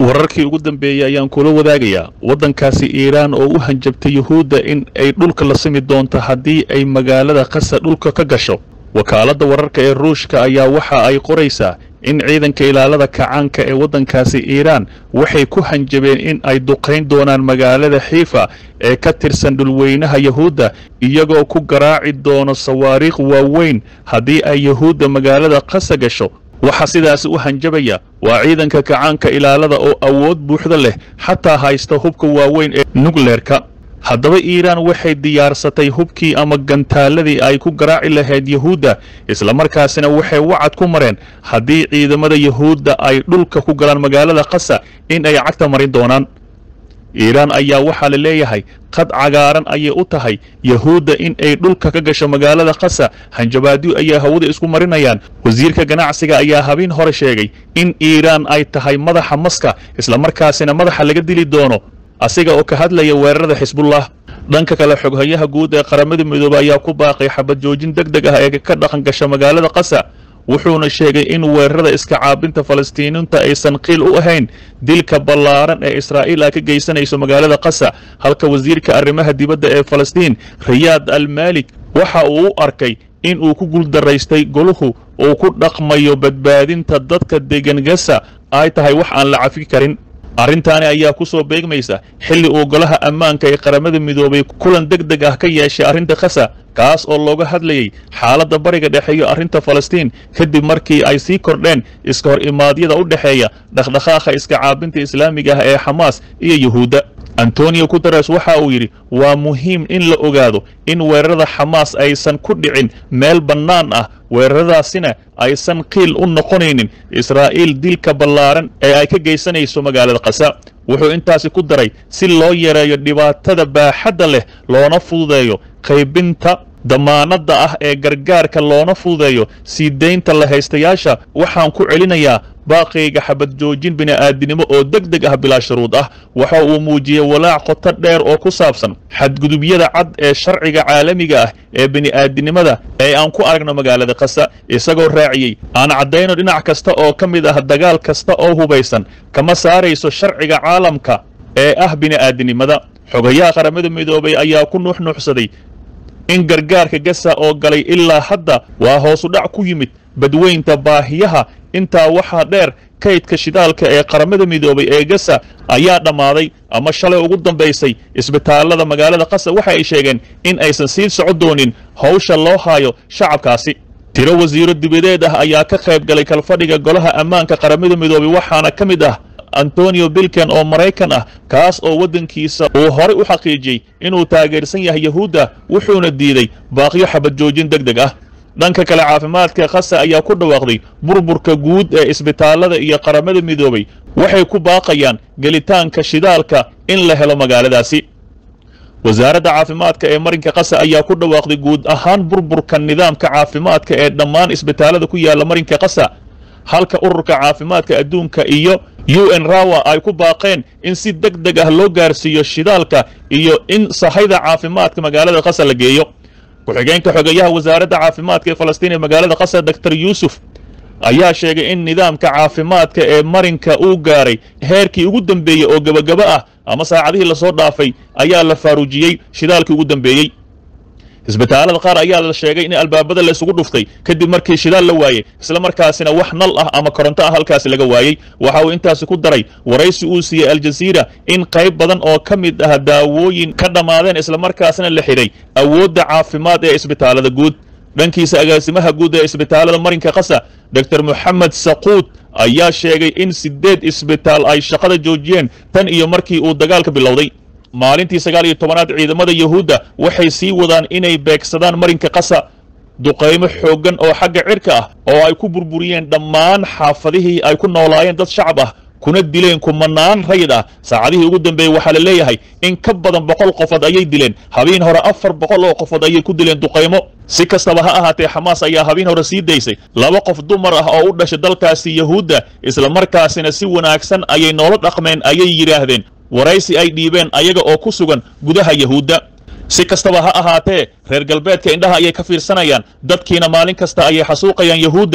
wararkii ugu dambeeyey ayaan kula wadaagayaa waddankaasi iiraan oo u hanjabtay yuhuudda in ay dhulka la simi doonto haddii ay magaalada qasa dhulka ka gasho wakaaladda wararka ee ruushka ayaa waxa ay qoraysaa in ciidanka ilaalada kacaanka ee waddankaasi iiraan waxay ku hanjabeen in ay duqayn doonaan magaalada xiifa ee ka tirsan dhulweynaha yuhuudda iyagoo ku garaaci doono sawaariikh waaweyn haddii ay yuhuudda magaalada qasa gasho waxaa sidaasi u hanjabaya waa ciidanka kacaanka ilaalada oo awood buuxda leh xataa haysta hubka waaweyn ee nukleerka haddaba iiraan waxay diyaarsatay hubkii ama gantaaladii ay ku garaaci lahayd yuhuudda islamarkaasina waxay wacad ku mareen haddii ciidamada yuhuudda ay dhulka ku galaan magaalada qasa in ay cagta marin doonaan iiraan ayaa waxaa la leeyahay qad cagaaran ayay u tahay yuhuudda in ay dhulka ka gasho magaalada qasa hanjabaadyo ayaa hawada isku marinayaan wasiirka ganacsiga ayaa habeen hore sheegay in iiraan ay tahay madaxa maska islamarkaasina madaxa laga dili doono asiga oo ka hadlaya weerarada xisbullah dhanka kale xoghayaha guud ee qaramada midoobe ayaa ku baaqay xabad joojin deg deg ah ee ka dhaqan gasha magaalada qasa wuxuuna sheegay in weerarada iska caabinta falastiiniinta aysan qiil u ahayn dilka ballaaran ee israa'iil ay ka geysanayso magaalada qasa halka wasiirka arrimaha dibadda ee falastiin riyaad almaalik waxa uu u arkay in uu ku guuldaraystay goluhu uu ku dhaqmayo badbaadinta dadka degan gasa ay tahay wax aan la cafi karin arrintaani ayaa ku soo beegmaysa xilli uu golaha ammaanka ee qaramada midoobay kulan deg deg ah ka yeeshay arrinta khasa kaas oo looga hadlayay xaaladda bariga dhexeeyo arrinta falastiin kadib markii ay sii kordheen iska hor imaadyada u dhexeeya dhaqdhaqaaqa iska caabinta islaamiga ah ee xamaas iyo yuhuudda antonio guteres waxa uu yidhi waa muhiim in la ogaado in weerarada xamaas aysan ku dhicin meel bannaan ah weeraradaasina aysan qiil u noqonaynin israa'iil dilka ballaaran ee ay ka geysanayso magaalada qasa wuxuu intaasi ku daray si loo yareeyo dhibaatada baaxadda leh loona fududeeyo qaybinta damaanadda ah ee gargaarka loona fududeeyo sii daynta la haystayaasha waxaan ku celinayaa baaqayga xabad joojin bini'aadinimo oo deg deg ah bilaa shuruud ah waxa uu muujiyey walaac qoto dheer oo ku saabsan xadgudubyada cad ee sharciga caalamiga ah ee bini'aadinimada ee aan ku aragno magaalada qasa isagoo raaciyey aan caddayno dhinac kasta oo ka mid ah dagaal kasta oo hubaysan kama saarayso sharciga caalamka ee ah bini'aadinimada xogayaha qaramada midoobay ayaa ku nuuxnuuxsaday in gargaarka gasa oo galay ilaa hadda waa hoosu dhac ku yimid badweynta baahiyaha intaa waxaa dheer kaydka shidaalka ee qaramada midoobay ee gasa ayaa dhammaaday ama shalay ugu dambaysay isbitaallada magaalada qasa waxa ay sheegeen in aysan sii soco doonin howsha loo haayo shacabkaasi tiro wasiiro dibadeed ah ayaa ka qayb galay kalfadhiga golaha ammaanka qaramada midoobay waxaana ka mid ah antonio bilken oo maraykan ah kaas oo waddankiisa uu horay u xaqiijiyey inuu taageersan yahay yuhuudda wuxuuna diiday baaqyo xabad joojin deg deg ah dhanka kale caafimaadka khasa ayaa ku dhawaaqday burburka guud ee isbitaallada iyo qaramada midoobay waxay ku baaqayaan gelitaanka shidaalka in la helo magaaladaasi wasaaradda caafimaadka ee marinka qasa ayaa ku dhawaaqday guud ahaan burburka nidaamka caafimaadka ee dhammaan isbitaallada ku yaala marinka qasa halka ururka caafimaadka adduunka iyo u n rawa ay ku baaqeen in si deg deg ah loo gaarsiiyo shidaalka iyo in sahayda caafimaadka magaalada qasa la geeyo ku-xigeenka xogeyaha wasaaradda caafimaadka ee falastiin ee magaalada qasa doctor yuusuf ayaa sheegay in nidaamka caafimaadka ee marinka uu gaaray heerkii ugu dambeeyey oo gebagaba ah ama saacadihii lasoo dhaafay ayaa la faaruujiyey shidaalkii ugu dambeeyey isbitaallada qaar ayaa la sheegay in albaabada la isugu dhuftay kadib markii shidaal la waayey isla markaasina wax nal ah ama koronto ah halkaasi laga waayey waxa uu intaasi ku daray waraysi uu siiyey aljaziira in qayb badan oo ka mid ah daawooyin ka dhammaadeen islamarkaasina la xidhay awoodda caafimaad ee isbitaallada guud dhankiisa agaasimaha guud ee isbitaallada marinka qasa doctor moxamed saquud ayaa sheegay in siddeed isbitaal ay shaqada joojiyeen tan iyo markii uu dagaalka bilowday maalintii sagaal iyo tobanaad ciidamada yuhuudda waxay sii wadaan inay beegsadaan marinka qasa duqaymo xooggan oo xagga cirka ah oo ay ku burburiyeen dhammaan xaafadihii ay ku noolaayeen dad shacab ah kuna dileen kumanaan rayid ah saacadihii ugu dambeeyey waxaa la leeyahay in ka badan boqol qofood ayay dileen habeen hore afar boqol oo qofood ayay ku dileen duqaymo si kastaba ha ahaatee xamaas ayaa habeen hore sii daysay laba qof dumar ah oo u dhashay dalkaasi yuhuudda islamarkaasina si wanaagsan ayay noola dhaqmeen ayay yidhaahdeen waraysi ay dhiibeen ayaga oo ku sugan gudaha yuhuudda si kastaba ha ahaatee reer galbeedka indhaha ayay ka fiirsanayaan dadkiina maalin kasta ayay xasuuqayaan yuhuudda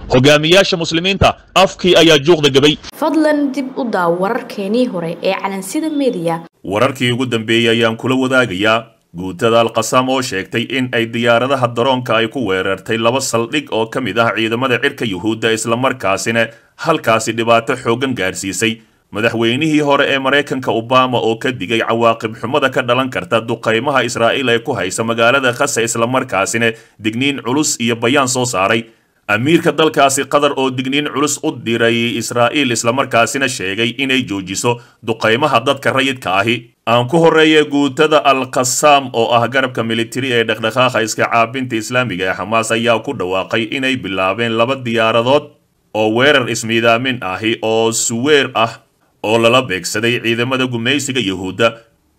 hogaamiyaasha muslimiinta afkii ayaa juuqda gabay fadlan dib u daaw wararkeenii hore ee calansida mediya wararkii ugu dambeeyey ayaan kula wadaagayaa guutada alqasaam oo sheegtay in ay diyaaradaha daroonka ay ku weerartay laba saldhig oo ka mid ah ciidamada cirka yuhuudda islamarkaasina halkaasi dhibaato xooggan gaarsiisay madaxweynihii hore ee maraykanka obama oo ka digay cawaaqib xumada ka dhalan karta duqaymaha israa'iil ee ku haysa magaalada khasa islamarkaasina digniin culus iyo bayaan soo saaray amiirka dalkaasi qatar oo digniin culus u diray israa'iil islamarkaasina sheegay inay joojiso duqaymaha dadka rayidka ahi aan ku horreeya guutada al-qasaam oo ah garabka militari ee dhaqdhaqaaqa iska caabinta islaamiga ee xamaas ayaa ku dhawaaqay inay bilaabeen laba diyaaradood oo weerar ismiidaamin ahi oo suweer ah oo lala beegsaday ciidamada gumaysiga yuhuudda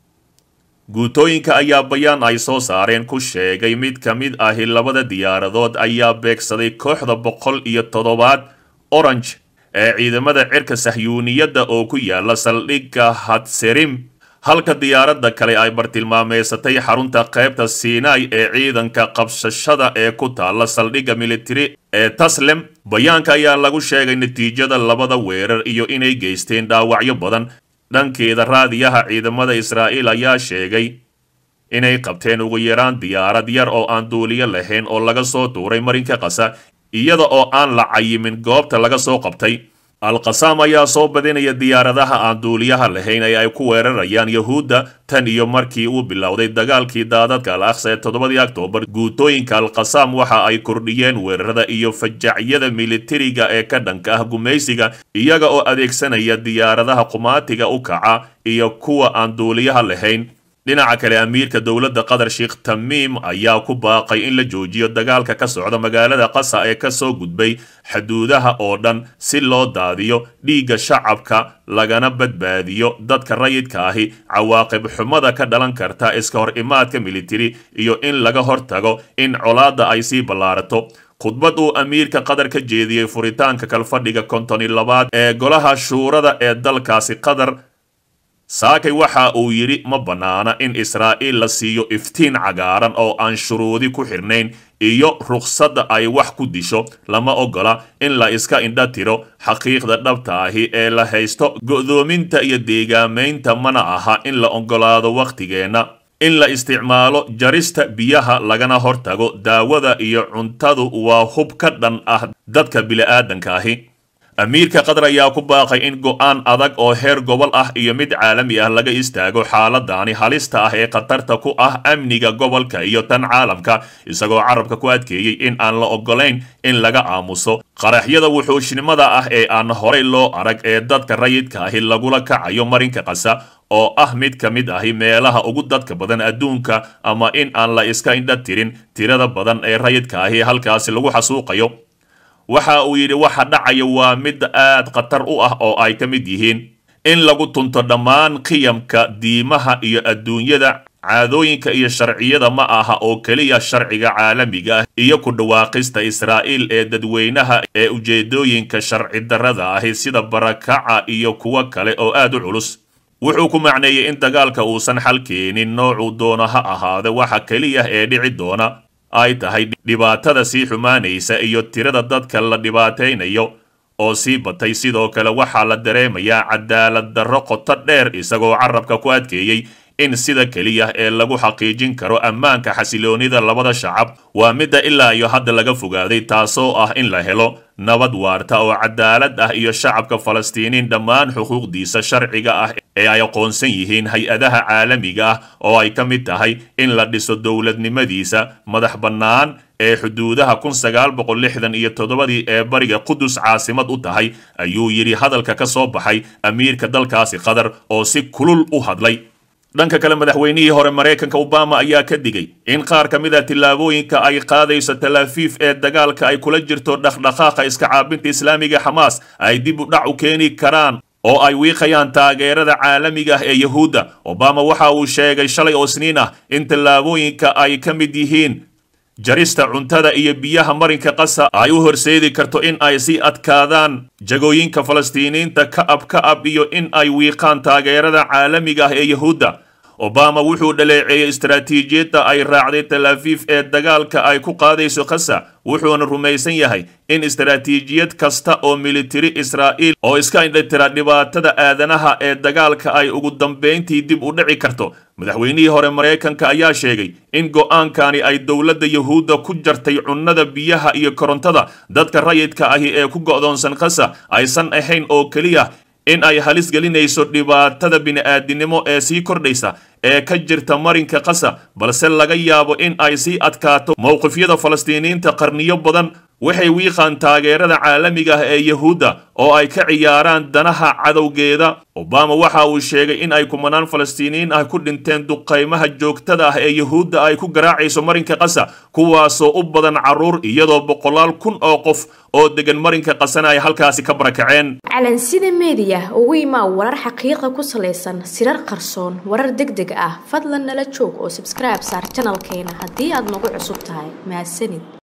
guutooyinka ayaa bayaan ay soo saareen ku sheegay mid ka mid ahi labada diyaaradood ayaa beegsaday kooxda boqol iyo toddobaad orange ee ciidamada cirka sahyuuniyadda oo ku yaala saldhigga hadserim halka diyaaradda kale ay bartilmaameysatay xarunta qaybta sinai ee ciidanka qabsashada ee ku taala saldhigga militari ee taslem bayaanka ayaa lagu sheegay natiijada labada weerar iyo inay geysteen dhaawacyo badan dhankeeda raadiyaha ciidamada israa'iil ayaa sheegay inay qabteen ugu yaraan diyaarad yar oo aan duuliyo lahayn oo laga soo tuuray marinka qasa iyada oo aan la cayimin goobta laga soo qabtay al-qasaam ayaa soo badinaya diyaaradaha aan duuliyaha lahayn ee ay ku weerarayaan yuhuudda tan iyo markii uu bilowday dagaalkii daadadka al aqsa ee toddobadii oktoobar guutooyinka al-qasaam waxa ay kordhiyeen weerarada iyo fajacyada militariga ee ka dhanka ah gumaysiga iyaga oo adeegsanaya diyaaradaha qumaatiga u kaca iyo kuwa aan duuliyaha lahayn dhinaca kale amiirka dowladda qatar sheekh tamiim ayaa ku baaqay in la joojiyo dagaalka ka socda magaalada qasa ee kasoo gudbay xuduudaha oo dhan si loo daadiyo dhiigga shacabka lagana badbaadiyo dadka rayidka ahi cawaaqib xumada ka dhalan karta iska hor imaadka militari iyo in laga hortago in colaadda ay sii ballaarato khudbad uu amiirka qatar ka jeediyey furitaanka kalfadhiga kontoni labaad ee golaha shuurada ee dalkaasi qatar saakay waxa uu yidhi ma bannaana in israa'iil la siiyo iftiin cagaaran oo aan shuruudi ku xirnayn iyo rukhsadda ay wax ku disho lama oggola in la iska indha tiro xaqiiqda dhabta ahi ee la haysto go'doominta iyo deegaamaynta mana aha in la oggolaado wakhtigeenna in la isticmaalo jarista biyaha lagana hortago daawada iyo cuntadu waa hub ka dhan ah dadka bili'aadanka ahi amiirka qatar ayaa ku baaqay in go'aan adag oo heer gobol ah iyo mid caalami ah laga istaago xaaladani halista ah ee khatarta ku ah amniga gobolka iyo tan caalamka isagoo carabka ku adkeeyey in aan la oggolayn in laga aamuso qaraxyada wuxuushnimada ah ee aan horay loo arag ee dadka rayidka ahi lagula kacayo marinka qasa oo ah mid ka mid ahi meelaha ugu dadka badan adduunka ama in aan la iska indha tirin tirada badan ee rayidka ahi halkaasi lagu xasuuqayo waxa uu yidhi waxa dhacaya waa mid aad khatar u ah oo ay ka mid yihiin in lagu tunto dhammaan qiyamka diimaha iyo adduunyada caadooyinka iyo sharciyada ma aha oo keliya sharciga caalamiga ah iyo ku dhawaaqista israa'iil ee dadweynaha ee ujeedooyinka sharci darrada ahi sida barakaca iyo kuwo kale oo aad u culus wuxuu ku macneeyey in dagaalka uusan xal keenin noocuu doono ha ahaade waxa keliya ee dhici doona ay tahay dhibaatada sii xumaanaysa iyo tirada dadka la dhibaataynayo oo sii batay sidoo kale waxaa la dareemayaa cadaalad darro qoto dheer isagoo carabka ku adkeeyey in sida keliya ee lagu xaqiijin karo ammaanka xasiloonida labada shacab waa midda ilaa iyo hadda laga fogaaday taasoo ah in la helo nabad waarta oo cadaalad ah iyo shacabka falastiiniin dhammaan xuquuqdiisa sharciga ah ee ay aqoonsan yihiin hay-adaha caalamiga ah oo ay ka mid tahay in la dhiso dowladnimadiisa madax bannaan ee xuduudaha kun sagaal boqol lixdan iyo toddobadii ee bariga qudus caasimad u tahay ayuu yidhi hadalka ka soo baxay amiirka dalkaasi qatar oo si kulul u hadlay dhanka kale madaxweynihii hore maraykanka obama ayaa ka digay in qaar ka mid a tillaabooyinka ay qaadayso talaafiif ee dagaalka ay kula jirto dhaqdhaqaaqa iska caabinta islaamiga xamaas ay dib u dhac u keeni karaan oo ay wiiqayaan taageerada caalamiga ah ee yuhuudda obama waxa uu sheegay shalay oo isniin ah in tallaabooyinka ay ka mid yihiin jarista cuntada iyo biyaha marinka qasa ay u horseedi karto in ay sii adkaadaan jagooyinka falastiiniinta ka ab ka ab iyo in ay wiiqaan taageerada caalamiga ah ee yuhuudda obama wuxuu dhaleeceeyey istaraatiijiyadda ay raacday tel aviv ee dagaalka ay ku qaadayso khasa wuxuuna rumaysan yahay in istaraatiijiyad kasta oo militari israa'iil oo iska indhatira dhibaatada aadanaha ee dagaalka ay ugu dambayntii dib u dhici karto madaxweynihii hore maraykanka ayaa sheegay in go'aankani ay dowladda yuhuudda ku jartay cunnada biyaha iyo korontada dadka rayidka ahi ee ku go'doonsan khasa aysan ahayn oo keliya in ay halis gelinayso dhibaatada bini'aadinimo ee sii kordhaysa ee ka jirta marinka khasa balse laga yaabo in ay sii adkaato mowqifyada falastiiniyiinta qarniyo badan waxay wiiqaan taageerada caalamiga ah ee yuhuudda oo ay ka ciyaaraan danaha cadowgeeda obama waxa uu sheegay in ay kumanaan falastiiniyiin ah ku dhinteen duqaymaha joogtada ah ee yuhuudda ay ku garaacayso marinka khasa kuwaasoo u badan carruur iyadoo boqolaal kun oo qof oo degan marinka khasana ay halkaasi ka barakaceen calansida meediya ugu imaa warar xaqiiqa ku salaysan sirar qarsoon warar deg deg ah fadlan nala joog oo sabskribe saar janalkeena haddii aad nagu cusub tahay mahadsanid